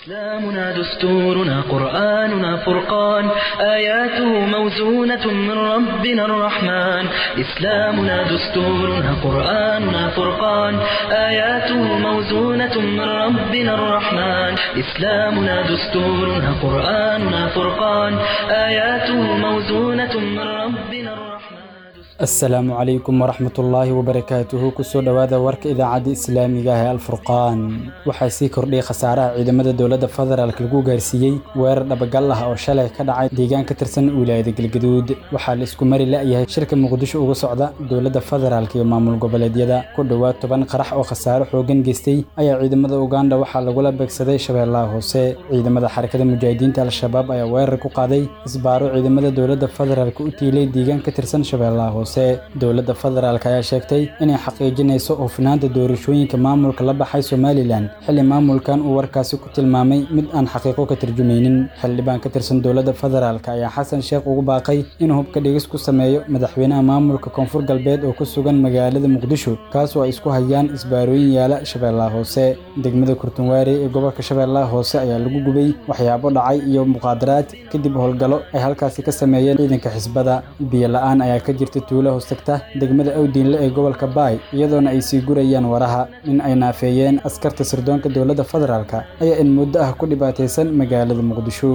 إسلامنا دستورنا قرآننا فرقان آياته موزونة من ربنا الرحمن إسلامنا دستورنا قرآننا فرقان آياته موزونة من ربنا الرحمن إسلامنا دستورنا قرآننا فرقان آياته موزونة من ربنا الرحمن asalaamu calaykum waraxmatullaahi wabarakaatuhu kusoo dhowaada warka idaacadda islaamiga ah ee alfurqaan waxaa sii kordhiyay khasaaraha ciidamada dowladda federaalk lagu gaarsiiyey weerar dhabagal ah oo shalay ka dhacay deegaan ka tirsan wilaayada galgaduud waxaa la isku mari la'yahay shirka muqdisho uga socda dowladda federaalk iyo maamul goboleedyada ku dhowaad toban qarax oo khasaaro xoogan geystay ayaa ciidamada uganda waxaa lagula beegsaday shabeellaha hoose ciidamada xarakada mujaahidiinta al-shabaab ayaa weerar ku qaaday isbaaro ciidamada dowladda federaalk u tiilay deegaan ka tirsan shabeellaha hoose dowladda federaalk ayaa sheegtay inay xaqiijinayso hufnaanta doorashooyinka maamulka la baxay somalilan xilli maamulkan uu warkaasi ku tilmaamay mid aan xaqiiqo ka tarjumaynin xildhibaan ka tirsan dowladda federaalk ayaa xasan sheekh ugu baaqay inuu hubka dhigis ku sameeyo madaxweynaha maamulka koonfur galbeed oo ku sugan magaalada muqdisho kaasoo ay isku hayaan isbaarooyin yaala shabeellaha hoose degmada kurtunwaare ee gobolka shabeellaha hoose ayaa lagu gubay waxyaabo dhacay iyo muqaadaraad kadib howlgallo ay halkaasi ka sameeyeen ciidanka xisbada biyo la-aan ayaa ka jirta tuulo hoostagta degmada awdiinle ee gobolka baay iyadoona ay sii gurayaan waraha in ay naafeeyeen askarta sirdoonka dowladda federaalk ayaa in muddo ah ku dhibaataysan magaalada muqdisho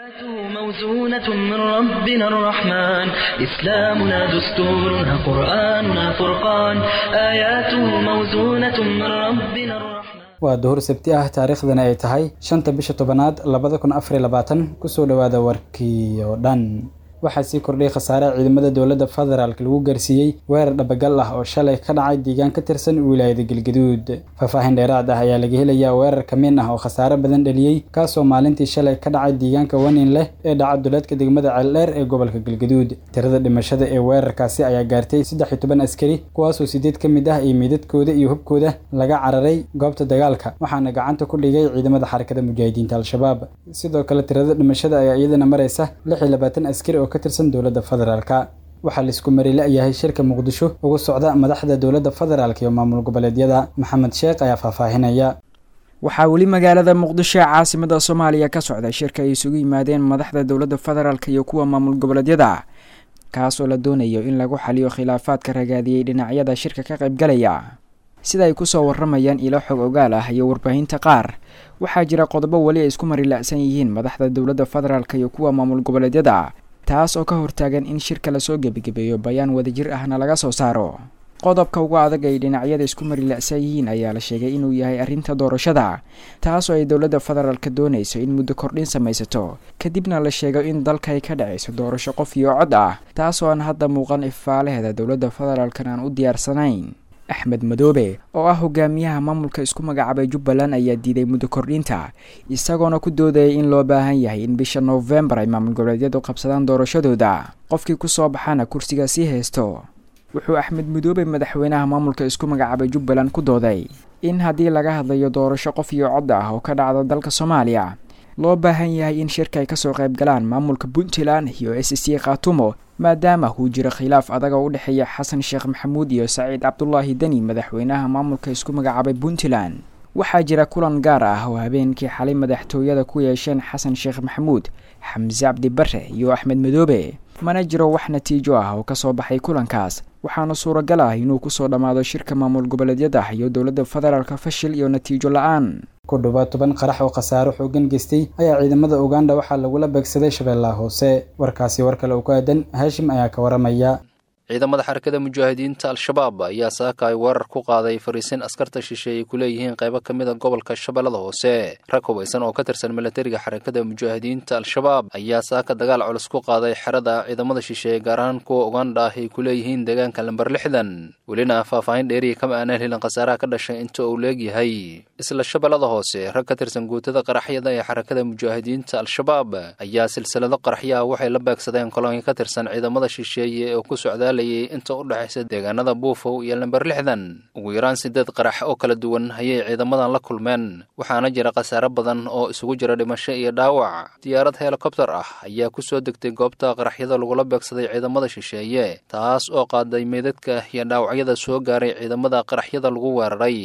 موزونة من ربنا الرحمن إسلامنا دستورنا قرآننا فرقان آياته موزونة من ربنا الرحمن waa duhur sabti ah taariikhdana ay tahay shanta bisha tobanaad labada kun afariy labaatan kusoo dhowaada warkii oo dhan waxaa sii kordhiyay khasaaraha ciidamada dowladda federaalk lagu gaarsiiyey weerar dhabagal ah oo shalay ka dhacay deegaan ka tirsan wilaayada galgaduud faahfaahin dheeraad ah ayaa laga helayaa weerar kamiin ah oo khasaare badan dhaliyey kaasoo maalintii shalay ka dhacay deegaanka wanin leh ee dhaca duleedka degmada ceeldheer ee gobolka galgaduud tirada dhimashada ee weerarkaasi ayaa gaartay saddex iyo toban askari kuwaasoo sideed ka mid ah iyo meydadkooda iyo hubkooda laga cararay goobta dagaalka waxaana gacanta ku dhigay ciidamada xarakada mujaahidiinta al-shabaab sidoo kale tirada dhimashada ayaa iyadana maraysa lix iyo labaatan askari oo ka tirsan dowladda federaalk waxaa laisku mari la'yahay shirka muqdisho uga socda madaxda dowladda federaalk iyo maamul goboleedyada maxamed sheekh ayaa faahfaahinaya waxaa weli magaalada muqdisho ee caasimada soomaaliya ka socda shirka ay isugu yimaadeen madaxda dowladda federaalk iyo kuwa maamul goboleedyada kaas oo la doonayo in lagu xaliyo khilaafaadka ragaadiyey dhinacyada shirka ka qaybgalaya sida ay kusoo waramayaan ilo xog ogaal ah iyo warbaahinta qaar waxaa jira qodobo weli ay isku marila'san yihiin madaxda dowladda federaalk iyo kuwa maamul goboleedyada taas oo ka hortaagan in shirka lasoo gebagebeeyo bayaan wadajir ahna laga soo saaro qodobka ugu adag ay dhinacyada isku marila'san yihiin ayaa la sheegay inuu yahay arrinta doorashada taas oo ay dowladda federaalka doonayso in muddo kordhin samaysato kadibna la sheego in dalka ay ka dhacayso doorasho qof iyo cod ah taas oo aan hadda muuqan ifaalaheeda dowladda federaalkan aan u diyaarsanayn axmed madoobe oo ah hogaamiyaha maamulka isku magacaabay jubbaland ayaa diiday muddo kordhinta isagoona ku doodayay in loo baahan yahay in bisha noofembar ay maamul goboleedyadu qabsadaan doorashadooda qofkii kusoo baxana kursiga sii haysto wuxuu axmed madoobe madaxweynaha maamulka isku magacaabay jubbaland ku dooday in haddii laga hadlayo doorasho qof iyo cod ah oo ka dhacda dalka soomaaliya loo baahan yahay in shirka ay kasoo qayb galaan maamulka puntland iyo s c khaatumo maadaama uu jiro khilaaf adag oo u dhexeeya xasan sheekh maxamuud iyo saciid cabdulaahi deni madaxweynaha maamulka isku magacaabay puntland waxaa jira kulan gaar ah oo habeenkii xalay madaxtooyada ku yeesheen xasan sheekh maxamuud xamse cabdi bare iyo axmed madoobe mana jiro wax natiijo ah oo kasoo baxay kulankaas waxaana suuragal ah inuu kusoo dhammaado shirka maamul goboleedyada iyo dowladda federaalka fashil iyo natiijo la-aan ku dhowaad toban qarax oo khasaaro xoogan geystay ayaa ciidamada uganda waxaa lagula beegsaday shabeellaha hoose warkaasi war kale oo ku aadan haashim ayaa ka waramaya ciidamada xarakada mujaahidiinta al-shabaab ayaa saaka ay weerar ku qaaday fariisin askarta shisheeye ay ku leeyihiin qaybo ka mid a gobolka shabeellada hoose rag hubaysan oo ka tirsan milatariga xarakada mujaahidiinta al-shabaab ayaa saaka dagaal culus ku qaaday xerada ciidamada shisheeye gaar ahaan kuwa uganda ah ay ku leeyihiin deegaanka lamber lixdan welina faahfaahin dheeriya kama aanaan helin khasaaraha ka dhashay inta uu leegyahay isla shabeellada hoose rag ka tirsan guutada qaraxyada ee xarakada mujaahidiinta al-shabaab ayaa silsilado qaraxyaha waxay la beegsadeen kolonyo ka tirsan ciidamada shisheeye oo ku socdaal inta u dhexaysa deegaanada buufow iyo lamber lixdan ugu yaraan sideed qarax oo kala duwan ayay ciidamadan la kulmeen waxaana jira khasaare badan oo isugu jira dhimasho iyo dhaawac diyaarad helikobter ah ayaa ku soo degtay goobta qaraxyada lagula beegsaday ciidamada shisheeye taas oo qaaday meydadka iyo dhaawacyada soo gaaray ciidamada qaraxyada lagu weeraray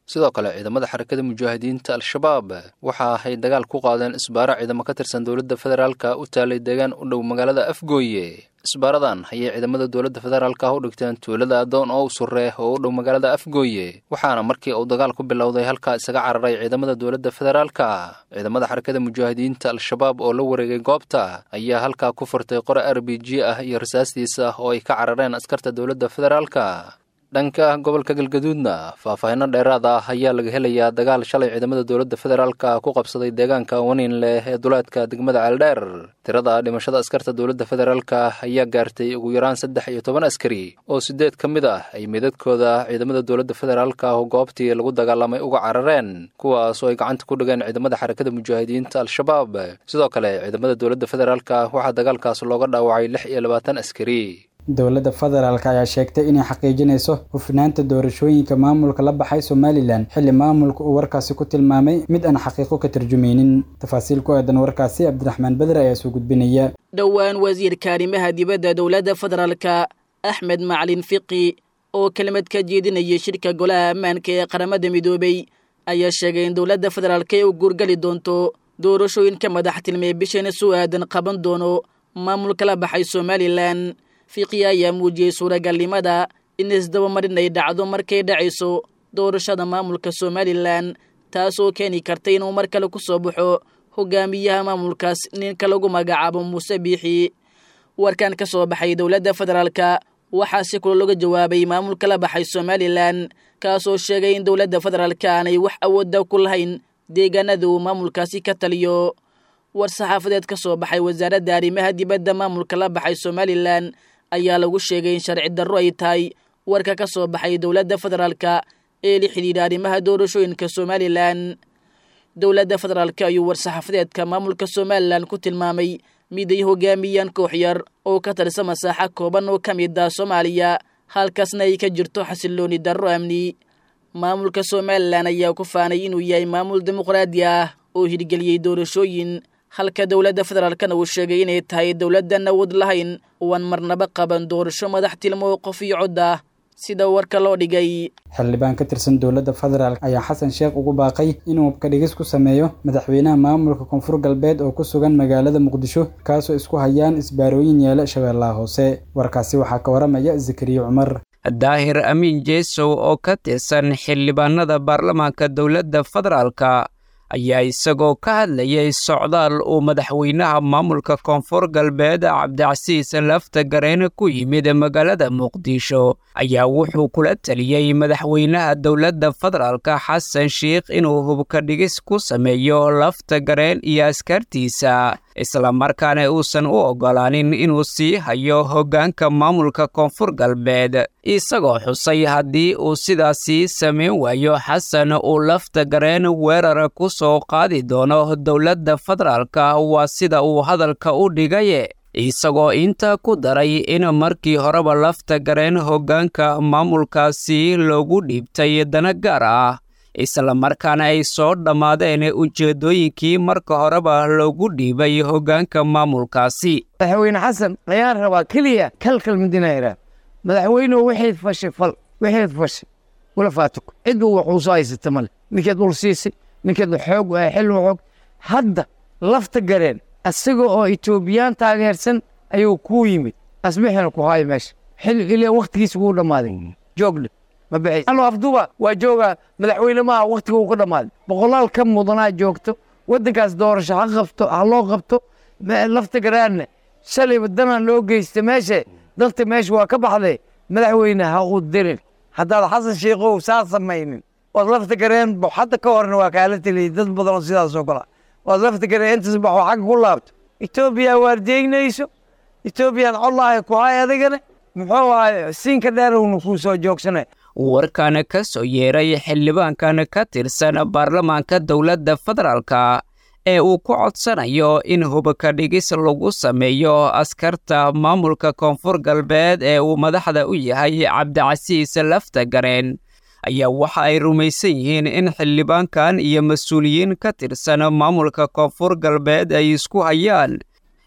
sidoo kale ciidamada xarakada mujaahidiinta al-shabaab waxa ay dagaal ku qaadeen isbaaro ciidamo ka tirsan dowladda federaalka u taalay deegaan u dhow magaalada afgooye isbaaradan ayay ciidamada dowladda federaalka u dhigteen tuulada adoon oo u surre oo u dhow magaalada afgooye waxaana markii uu dagaal ku bilowday halkaa isaga cararay ciidamada dowladda federaalka ciidamada xarakada mujaahidiinta al-shabaab oo la wareegay goobta ayaa halkaa ku furtay qore r b g ah iyo rasaastiisa oo ay ka carareen askarta dowladda federaalka dhanka gobolka galgaduudna faahfaahinno dheeraad ah ayaa laga helayaa dagaal shalay ciidamada dowladda federaalka ku qabsaday deegaanka waniin leh ee duleedka degmada ceeldheer tirada dhimashada askarta dowladda federaalka ayaa gaartay ugu yaraan saddex iyo toban askari oo siddeed ka mid ah ay meedadkooda ciidamada dowladda federaalka oo goobtii lagu dagaalamay uga carareen kuwaas oo ay gacanta ku dhigeen ciidamada xarakada mujaahidiinta al-shabaab sidoo kale ciidamada dowladda federaalka waxaa dagaalkaas looga dhaawacay lix iyo labaatan askari dowladda federaalk ayaa sheegtay inay xaqiijinayso hufnaanta doorashooyinka maamulka la baxay somalilan xilli maamulka uu warkaasi ku tilmaamay mid aan xaqiiqo ka tarjumaynin tafaasiil ku aadan warkaasi cabdiraxmaan beder ayaa soo gudbinaya dhowaan wasiirka arrimaha dibadda dowladda federaalka axmed macalin fiqi oo kelmad ka jeedinayay shirka golaha ammaanka ee qaramada midoobay ayaa sheegay in dowladda federaalk ay u guurgali doonto doorashooyinka madaxtilmee bishana soo aadan qaban doono maamulka la baxay somalilan fiqiya ayaa muujiyey suuragalnimada in isdabamarin ay dhacdo markay dhacayso doorashada maamulka somalilan taasoo keeni karta inuu mar kale ku soo baxo hogaamiyaha maamulkaas ninka lagu magacaabo muuse biixi warkan ka soo baxay dowladda federaalka waxaa si kula looga jawaabay maamulka la baxay somalilan kaasoo sheegay in dowladda federaalka aanay wax awoodda ku lahayn deegaanada uu maamulkaasi ka taliyo war saxaafadeed ka soo baxay wasaaradda arrimaha dibadda maamulka la baxay somalilan ayaa lagu sheegay in sharci darro ay tahay warka ka soo baxay dowladda federaalka ee la xidhiidha arrimaha doorashooyinka somalilan dowladda federaalka ayuu war-saxaafadeedka maamulka somalilan ku tilmaamay mid ay hogaamiyaan koox yar oo ka tirsa masaaxa kooban oo ka mid ah soomaaliya halkaasna ay ka jirto xasilooni darro amni maamulka somalilan ayaa ku faanay inuu yahay maamul dimuqraadi ah oo hirgeliyey doorashooyin halka dowladda federaalkana uu sheegay inay tahay dowladdan awood lahayn uan marnaba qaban doorasho madax tilmo qof iyo cod ah sida warka loo dhigay xildhibaan ka tirsan dowladda federaalk ayaa xasan sheekh ugu baaqay inuu kabdhigis ku sameeyo madaxweynaha maamulka koonfur galbeed oo ku sugan magaalada muqdisho kaasoo isku hayaan isbaarooyin yeela shabeellaha hoose warkaasi waxaa ka waramaya zakariya cumar daahir amiin jeesow oo ka tirsan xildhibaanada baarlamaanka dowladda federaalka ayaa isagoo ka hadlayay socdaal uu madaxweynaha maamulka koonfur galbeed cabdicasiis lafta gareene ku yimid magaalada muqdisho ayaa wuxuu kula taliyey madaxweynaha dowladda federaalka xasan sheikh inuu hubka dhigis ku sameeyo lafta gareen iyo askartiisa islamarkaana uusan u oggolaanin inuu sii hayo hoggaanka maamulka koonfur galbeed isagoo xusay haddii uu sidaasii samayn waayo xasan uu lafta gareen weerar ku soo qaadi doono dowladda federaalka waa sida uu hadalka u dhigaye isagoo intaa ku daray in markii horeba lafta gareen hoggaanka maamulkaasi loogu dhiibtay dana gaar ah islamarkaana ay soo dhammaadeen ujeeddooyinkii marka horeba loogu dhiibay hoggaanka maamulkaasi madaxweyne xasan ayaan rabaa keliya kalkal midinayra madaxweynuhu waxayd fashay fal waxayd fashay wala faatuko cidba wuxuu soo haysata male ninkeed dhul siisay ninkeed xoog xil xoog hadda lafta gareen isaga oo etoobiyaan taageersan ayuu kuu yimid asbixina ku haayo meesha xil ilaa waktigiisa wuu dhammaaday joogdhe ma bixi anuu afduba waa joogaa madaxweyne maaha waktiga uu ka dhammaaday boqolaal ka mudanaa joogto waddankaas doorasho ha qabto ha loo qabto lafta garaanna shalayba danaan loo geysta meesha danta meesha waa ka baxday madaxweyne ha u dirin haddaad xasan sheikow saa samaynin ood lafta gareen hadda ka horna waa kaala teliyay dad badan oo sidaas oo kala ood lafta gareen intaas baxoo xagga ku laabto etoobiya waardeegnayso etoobiyaan collahay ku hay adigana muxuu ahay siinka dheerowna kuu soo joogsanay warkan ka soo yeeray xildhibaankan ka tirsan baarlamaanka dowladda federaalka ee uu ku codsanayo in hubka dhigis lagu sameeyo askarta maamulka koonfur galbeed ee uu madaxda u yahay cabdicasiis lafta gareen ayaa waxa ay rumaysan yihiin in xildhibaankan iyo mas-uuliyiin ka tirsan maamulka koonfur galbeed ay isku hayaan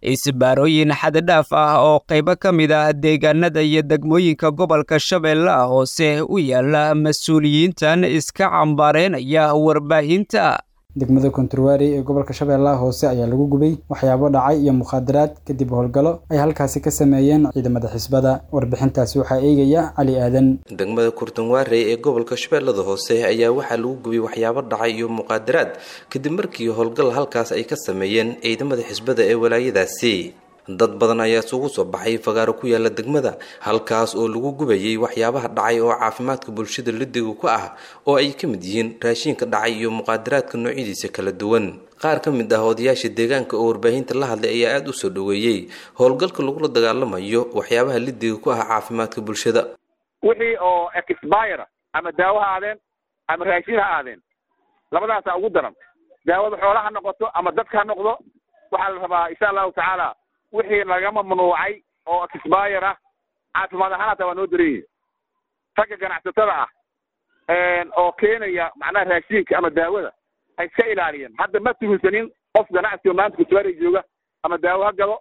isbaarooyin xaddidhaaf ah oo qaybo ka mid ah deegaanada iyo degmooyinka gobolka shabeellaha hoose u yaala mas-uuliyiintan iska cambaareenaya warbaahinta degmada konturwaari ee gobolka shabeellaha hoose ayaa lagu gubay waxyaabo dhacay iyo mukhaadaraad kadib howlgallo ay halkaasi ka sameeyeen ciidamada xisbada warbixintaasi waxaa eegaya cali aadan degmada kurtunwaarey ee gobolka shabeellada hoose ayaa waxaa lagu gubay waxyaabo dhacay iyo muqaadaraad kadib markii howlgal halkaas ay ka sameeyeen ciidamada xisbada ee walaayadaasi dad badan ayaa isugu soo baxay fagaaro ku yaala degmada halkaas oo lagu gubayay waxyaabaha dhacay oo caafimaadka bulshada lidiga ku ah oo ay ka mid yihiin raashiinka dhacay iyo muqaadaraadka noocyadiisa kala duwan qaar ka mid ah odayaasha deegaanka oo warbaahinta la hadlay ayaa aada u soo dhoweeyey howlgalka lagula dagaalamayo waxyaabaha lidiga ku ah caafimaadka bulshada wixii oo expire ama daawo ha aadeen ama raashin ha aadeen labadaasa ugu daran daawada xoola ha noqoto ama dadka ha noqdo waxaa la rabaa insha allahu tacaala wixii laga mamnuucay oo expire ah caafimaad ahaan hata waa noo daran yihin ragga ganacsatada ah oo keenaya macnaha raashiinka ama daawada ay iska ilaaliyeen hadda ma tuhunsanin qof ganacsi oo maanta kutuwaari jooga ama daawo ha gado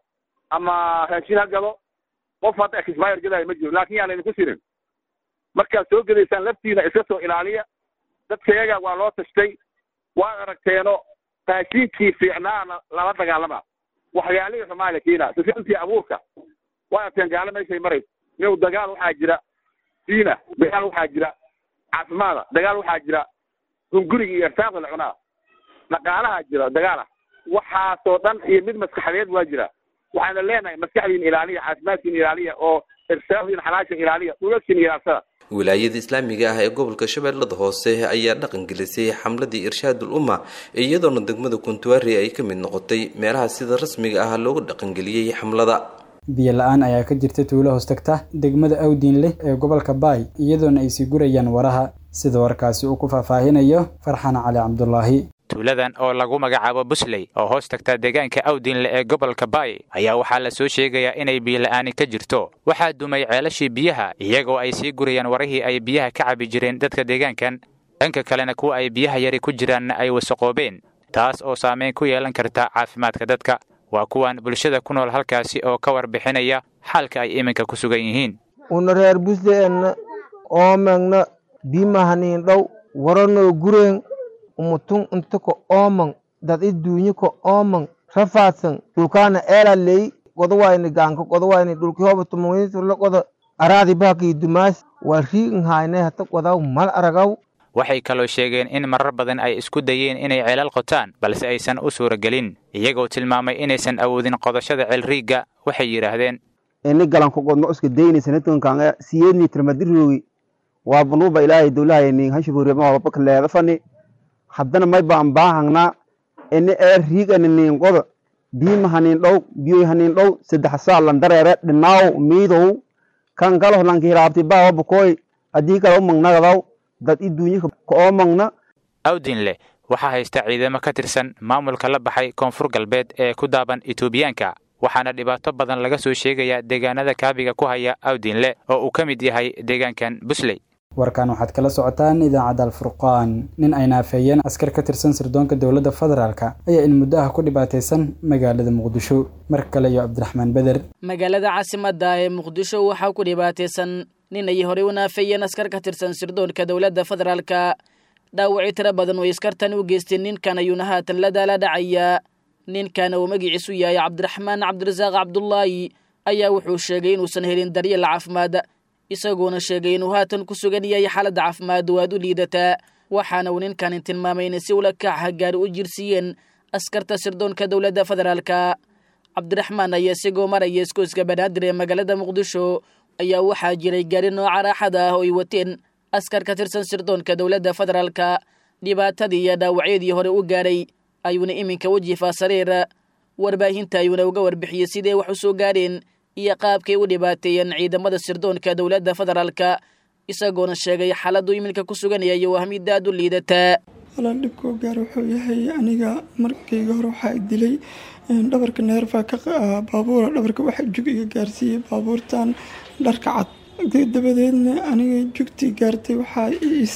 ama raashin ha gado qof hadda expire gadaayo ma jiro laakin yaan laydinku sirin markaad soo gedaysaan laftiina iska soo ilaaliya dadkayaga waa loo tashtay waad aragteeno raashiinkii fiicnaana lala dagaalama waxyaalihii xumaaya kiina sisintii abuurka waa aragteen gaalo meeshay marayso new dagaal waxaa jira diina dagaal waxaa jira caafimaada dagaal waxaa jira hunguriga iyo irsaaqda la cunaa dhaqaalaha jira dagaala waxaasoo dhan iyo mid maskaxdeed waa jira waxaana leenahay maskaxdiina ilaaliya caafimaadkiina ilaaliya oo irsaaqdiina xalaasha ilaaliya dhulalkiina ilaalsada wilaayada islaamiga ah ee gobolka shabeellada hoose ayaa dhaqan gelisay xamladii irshaadul umma iyadoona degmada kuntuwaari ay ka mid noqotay meelaha sida rasmiga ah looga dhaqangeliyey xamlada biyo la-aan ayaa ka jirta tuulo hoostagta degmada awdiinleh ee gobolka baay iyadoona ay sii gurayaan waraha sida warkaasi uu ku faahfaahinayo farxan cali cabdulaahi tuuladan oo lagu magacaabo busley oo hoos tagta deegaanka awdinle ee gobolka baay ayaa waxaa la soo sheegayaa inay biyola'aani ka jirto waxaa dumay ceelashii biyaha iyagoo ay sii gurayaan warihii ay biyaha ka cabi jireen dadka deegaankan dhanka kalena kuwa ay biyaha yari ku jiraanna ay wasaqoobeen taas oo saamayn ku yeelan karta caafimaadka dadka waa kuwan bulshada ku nool halkaasi oo ka warbixinaya xaalka ay iminka ku sugan yihiin una reer busdeenna oomengna biimahaniin dhow waranoo gureen umutun inta ko oomang dad i duunyi ko oomang rafaadsan dhulkaana eela ley godawayni gaanka godawayni dhulki hoba tumungiturla goda araadi baakii dumaas waa riigin haynay hata godaw mal aragaw waxay kaloo sheegeen in marar badan ay isku dayeen inay ceelal qotaan balse aysan u suuragelin iyagoo tilmaamay inaysan awoodin qodashada ceelriigga waxay yidhaahdeen ini galanku godno iska daynaysanatunkanga siyeedni tirmadirogi waa banuuba ilaahay dowlahayni hashiburiema wababaka leedafani haddana may baan baahangnaa ini ee riigani niin qoda biima haniin dhow biyoy haniin dhow saddex saa landareere dhinaaw miidow kan kalo lankihiraabti baawa bakoy haddii kale u mangnagadaw dad i duunyika kaoomangna awdinle waxaa haysta ciidamo ka tirsan maamulka la baxay koonfur galbeed ee ku daaban etoobiyaanka waxaana dhibaato badan laga soo sheegayaa deegaanada kaabiga ku haya awdinle oo uu ka mid yahay deegaankan busley warkan waxaad kala socotaan idaacadda alfurqaan nin ay naafeeyeen askar ka tirsan sirdoonka dowladda federaalk ayaa in muddo ah ku dhibaataysan magaalada muqdisho mar kale iyo cabdiraxmaan beder magaalada caasimadda ee muqdisho waxaa ku dhibaataysan nin ay horey u naafeeyeen askar ka tirsan sirdoonka dowladda federaalka dhaawacyo tiro badan oo askartan u geysteen ninkan ayuuna haatan la daala dhacayaa ninkan uu magiciisu yahay cabdiraxmaan cabdirasaaq cabdulaahi ayaa wuxuu sheegay inuusan helin daryeel caafimaad isagoona sheegay inuu haatan ku sugan yahay xaaladda caafimaad waad u liidataa waxaana uu ninkan tilmaamay inay si ula kaca gaari u jirsiiyeen askarta sirdoonka dowladda federaalka cabdiraxmaan ayaa isigoo maraya iskooska banaadir ee magaalada muqdisho ayaa waxaa jiray gaari nooca raaxada ah oo ay wateen askar ka tirsan sirdoonka dowladda federaalka dhibaatadii iyo dhaawacyadii hore u gaaray ayuuna iminka wajifaa sariir warbaahinta ayuuna uga warbixiyey sidee wax u soo gaadheen iyo qaabkay u dhibaateeyeen ciidamada sirdoonka dowladda federaalka isagoona sheegay xaaladdu iminka ku suganaya iyo wahmidda aad u liidataa walaal dhibkoo gaar wuxuu yahay aniga markayga hore waxaa dilay dhabarka neerfa ka baabuura dhabarka waxa jug iga gaarsiiyey baabuurtan dharka cad dabadeedna aniga jugtii gaartay waxaa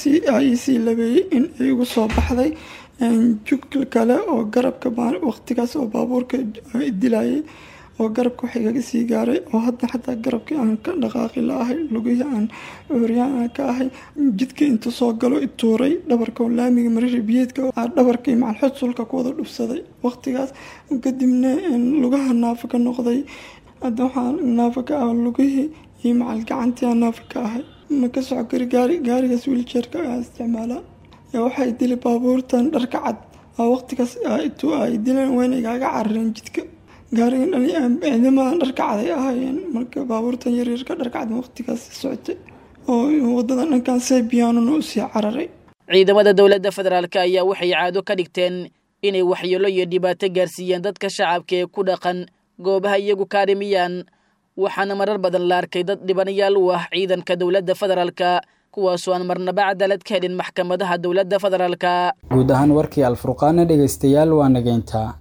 iisii labeeyey in igu soo baxday jug kale oo garabka waqtigaas oo baabuurka dilayay oo garabka wax igaga sii gaaray oo hadda xataa garabkii aan ka dhaqaaqi la-ahay lugihii aan cuuryaan aan ka ahay jidkii inta soo galo ituuray dhabarka oo laamiga marisha biyeedka dhabarkii macalxod sulka ku wada dhubsaday waqtigaas kadibna lugaha naafa ka noqday hadda waxaan naafa ka ah lugihii iyo macal gacantii aan naafa ka ahay ma ka soco kari gaari gaarigaas wiiljeerka aan isticmaalaa waxay dili baabuurtan dharka cad waqtigaas intuu ay dileen wayna igaaga carareen jidka gaarigan ciidamadan dharka cad ay ahaayeen marka baabuurtan yaryarka dharka cad waqtigaas socotay oo wadada dhankan sebiyaanuna usii cararay ciidamada dowladda federaalk ayaa waxay caado ka dhigteen inay waxyeelo iyo dhibaato gaarsiiyeen dadka shacabka ee ku dhaqan goobaha iyagu kaadhimiyaan waxaana marar badan la arkay dad dhibanayaal u ah ciidanka dowladda federaalka kuwaasoo aan marnaba cadaalad ka helin maxkamadaha dowladda federaalka guud ahaan warkii alfurqaana dhegaystayaal waa nageyntaa